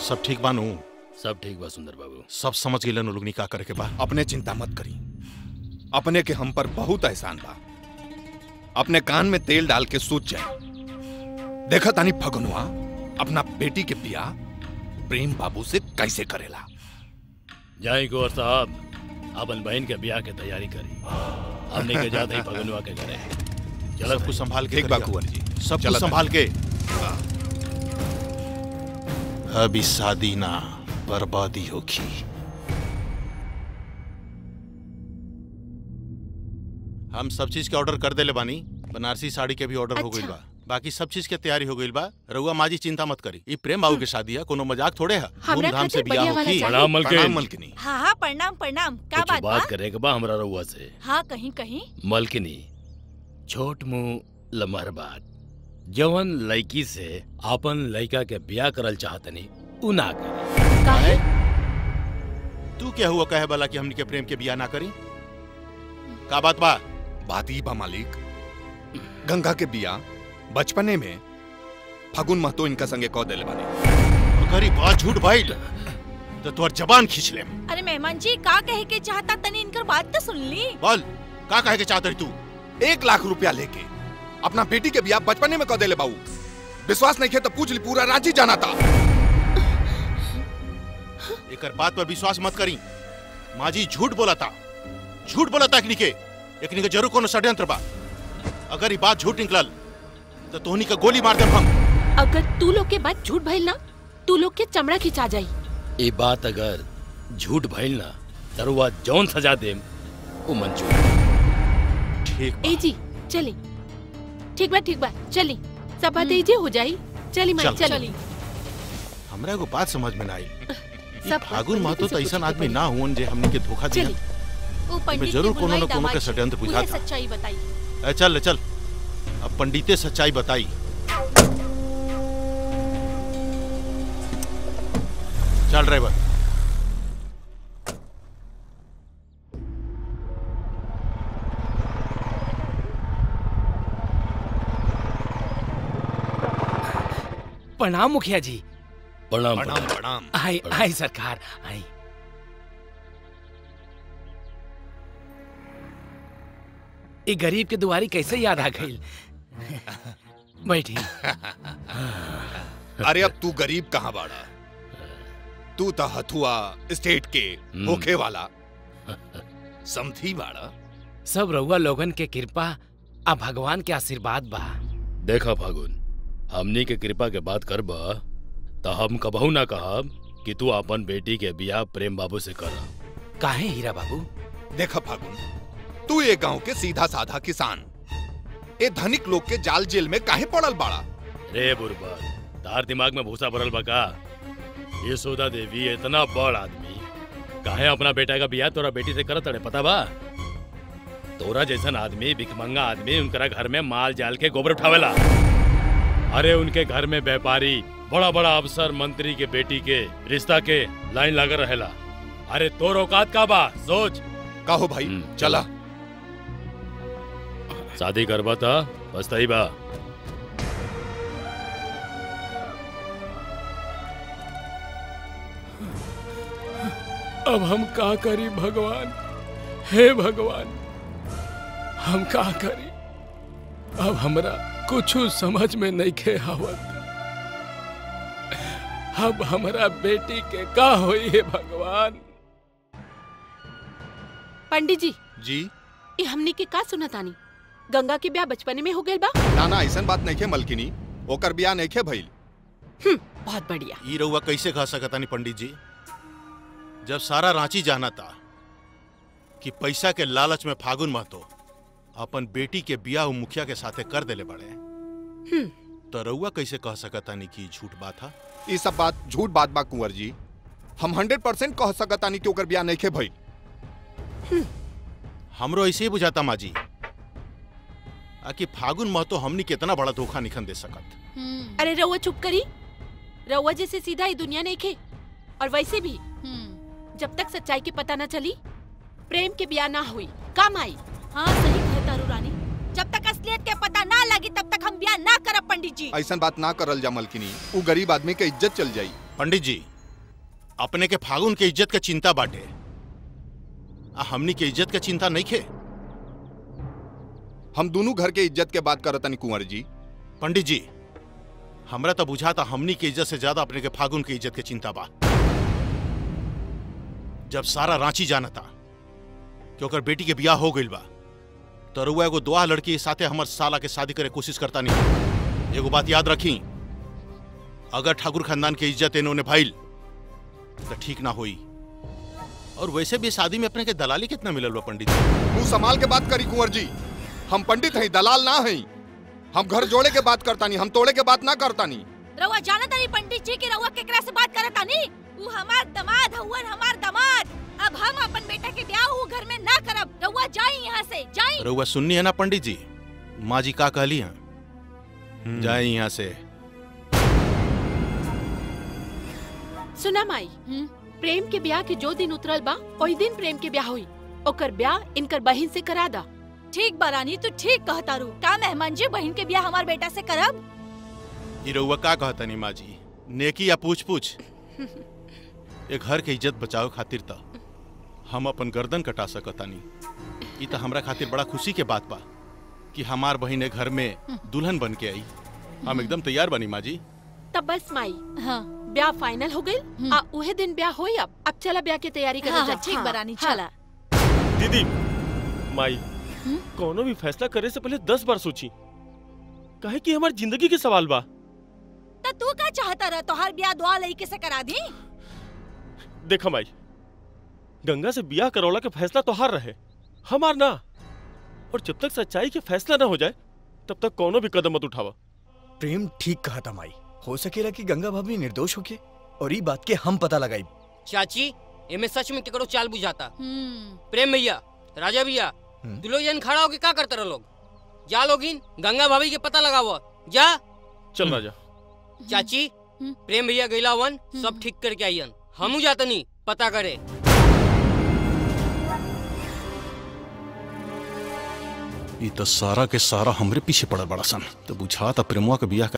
सब ठीक बानू सब ठीक बा सुंदर बाबू सब समझ गए लोग निकाह करे के बा अपने चिंता मत करी अपने के हम पर बहुत एहसान बा अपने कान में तेल डाल के सोच जाए देखा तानी फगनुआ अपना बेटी के बियाह प्रेम बाबू से कैसे करेला जाए गोर साहब अपन बहन के ब्याह के तैयारी करी हमने के जाते ही भगनवा के घरे सब कुछ संभाल के ठीक बा करिया। कुंवर जी सब चलत कुछ संभाल के अभी शादी ना बर्बादी होगी हम सब चीज के ऑर्डर कर देले बानी बनारसी साड़ी के भी ऑर्डर हो गइल अच्छा। बा बाकी सब चीज के तैयारी हो गइल बा रउआ माजी चिंता मत करी ई प्रेम बाबू के शादी है कोनो मजाक थोड़े है हमरा धूमधाम से खातिर बियाह बढ़िया वाला होगी चाहिए। प्रणाम मलकिन प्रणाम मलकिनी हाँ हाँ प्रणाम प्रणाम का कुछ बात बा बात करे के बा हमरा रउआ से हाँ कहीं कहीं मलकिनी छोट मुंह लमहर बात जवन लड़की से अपन लड़का के ब्याह करल चाहतनी उ ना करे काहे तू क्या हुआ कहे वाला कि हमनी के प्रेम के बियाह ना करी का बात बा बात ई बा मालिक गंगा के बिया बचपने में फगुन महतो इनका संगे कह देले बानी करी बात झूठ भइल तो तोहर जबान खींच ले अरे मेहमान जी का कहे के चाहता तनी इनकर बात तो सुन ली बोल का कहे के चाहत रही तू एक लाख रुपया लेके अपना बेटी के बिया बचपने में कह देले बाबू विश्वास नहीं खे तो पूछ ली पूरा रांची जाना था एकर बात पर विश्वास मत करी माजी झूठ बोला था झूठ बोला था एकनी के एकनी के जरूर कोनो षड्यंत्र बा अगर ये बात झूठ निकलल तो तोहनी के गोली मार देम हम अगर तू लोग के बात झूठ भइल ना तू लोग के चमड़ा खिंचा जाई ये बात अगर झूठ भइल ना तरुआ जौन सजा देम उ मंजूर ठीक बा। ए जी चली ठीक बा ठीक बा चली सब बात एजे हो जाई चली माई चल। चली हमरा एगो बात समझ में ना आई ई सब फागुन महतो से तो कुछ ऐसा तो आदमी बोली। ना हुन जे हमनी के धोखा दिया चली वो पंडित जरूर की कोनो न बुलवाई कोनो के दामाद षड्यंत्र जी, बुझा उन्हें था। सच्चाई बताई ए, चल ले चल अब पंडिते सच्चाई बताई चल ड्राइवर प्रणाम मुखिया जी प्रणाम प्रणाम प्रणाम प्रणाम आई आई सरकार आई ये गरीब के दुआरी कैसे याद आ गई बैठी अरे अब तू गरीब कहाँ बाड़ा तू तो हथुआ स्टेट के होखे वाला समझी बाड़ा सब रउआ लोगन के कृपा आ भगवान के आशीर्वाद बा देखा फागुन हमनी के कृपा के बात करब तो हम कबहू ना कहब कि तू अपन बेटी के बियाह प्रेम बाबू से कर काहे हीरा बाबू देखा फागुन तू ये गांव के सीधा साधा किसान ए धनिक लोग के जाल जेल में काहे पड़ल बाड़ा रे बुरबक तार दिमाग में भूसा भरल बका ये सोदा देवी इतना बड़ आदमी काहे अपना बेटा का बियाह तोरा बेटी से करत अड़े पता बा तोरा जैसन आदमी भिकमंगा आदमी उनकरा घर में माल जाल के गोबर उठावेला अरे उनके घर में व्यापारी बड़ा बड़ा अफसर मंत्री के बेटी के रिश्ता के लाइन लगा रहेला अरे तोर औकात का बा सोच कहो भाई हम्म, चला शादी करबा था पछताई बा अब हम का करी भगवान हे भगवान हम का करी अब हमरा कुछ समझ में नहीं खे आवत अब हमरा बेटी के का होई है भगवान पंडित जी जी ये हमनी के का सुना तानी गंगा के ब्याह बचपने में हो गइल बा ना ना ऐसन बात नहीं खे मलकिनी ओकर बिया नहीं खे भइल बहुत बढ़िया ई रउआ कैसे कह सकतानी पंडित जी जब सारा रांची जाना था कि पैसा के लालच में फागुन महतो अपन बेटी के बियाह उ मुखिया के साथे कर देले बड़े तो रउआ कैसे कह सकतानी कि ई झूठ बात है ये सब बात झूठ बात बा कुंवर जी हम हंड्रेड परसेंट कह सकतानी कि ओकर बिया नहीं खे भइल हमरो ऐसे ही बुझाता माजी आ कि फागुन महतो हमनी कितना बड़ा धोखा निखन दे सकत अरे रउआ चुप करी रउआ जैसे सीधा ही दुनिया नहीं खे और वैसे भी जब तक सच्चाई के पता न चली प्रेम के ब्याह ना हुई काम आई हाँ सही कहे तारू रानी जब तक असलियत के पता ना लगी तब तक हम ब्याह ना करब पंडित जी ऐसन बात ना करल जा मलकिनी उ गरीब आदमी के इज्जत चल जाई पंडित जी अपने के फागुन के इज्जत के चिंता बाटे आ हमनी के इज्जत के चिंता नहीं खे हम दोनों घर के इज्जत के बात करतनी कुंवर जी पंडित जी हमरा तो बुझाता हमनी के इज्जत से ज्यादा अपने के फागुन के इज्जत के चिंता बा जब सारा रांची जानता कि ओकर बेटी के बियाह हो गइल बा तो रुआ एगो दुआ लड़की के साथे हमर साला के शादी करे कोशिश करता नहीं एगो बात याद रखी अगर ठाकुर खानदान के इज्जत इन्होंने भाईल तो ठीक ना होई और वैसे भी शादी में अपने के दलाली कितना मिलल बा पंडित जी मुंह संभाल के बात करी कुंवर जी हम पंडित हैं दलाल ना हैं हम घर जोड़े के बात करतानी हम तोड़े के बात ना करतानी रउआ जाना तानी पंडित जी की रउआ केकरा से बात करत तानी ऊ हमार दमाद हउवन हमार दमाद अब हम अपन बेटा के ब्याह ऊ घर में ना करब रउआ जाई यहाँ से जाई रउआ सुननी है ना पंडित जी माँ जी का कहली हैं जाए यहाँ से सुना माई हम्म। प्रेम के ब्याह के जो दिन उतरल बा ओही दिन प्रेम के ब्याह हुई ओकर ब्याह इनकर बहिन से करा दा ठीक बरानी तू ठीक कहता रू का मेहमान जी बहन के ब्याह हमार बेटा से करब ई रउआ का कहतनी माँ जी नेकी या पूछ पूछ ए घर के इज्जत बचावे खातिर त हम अपन गर्दन कटा सकतानी ई त हमरा खातिर बड़ा खुशी के बात बा कि हमार बहिन ए घर में दुल्हन बन के आई हम एकदम तैयार बनी माँ जी तब बस माई हाँ ब्याह फाइनल हो गई आ उहे दिन ब्याह होई अब अब चला ब्याह की तैयारी हाँ, करल जा हाँ, ठीक बरानी चला दीदी माई कोनो भी फैसला करे से पहले दस बार सोची काहे कि हमारी जिंदगी के सवाल बा त तू का चाहता रह तोहार ब्याह दुआ लड़के से करा दी देखा माई गंगा से बियाह करौला के फैसला तो हार रहे हमार ना और जब तक सच्चाई के फैसला ना हो जाए तब तक कोनो भी कदम मत उठावा प्रेम ठीक कहा था माई हो सकेला कि गंगा भाभी निर्दोष होके और ई बात के हम पता लगाई चाची एमे सच में केकरो चाल बुझाता हम्म प्रेम भैया राजा भैया तू लोग जन खड़ा होके का करते रहो लोग जा लोगिन गंगा भाभी के पता लगाव जा चल राजा चाची हम्म। प्रेम भैया गैला वन सब ठीक करके आइयन हमू जातनी पता करे ई त सारा के सारा हमरे पीछे पड़ल बड़ा सन तो बुझा त प्रेमुआ के बियाह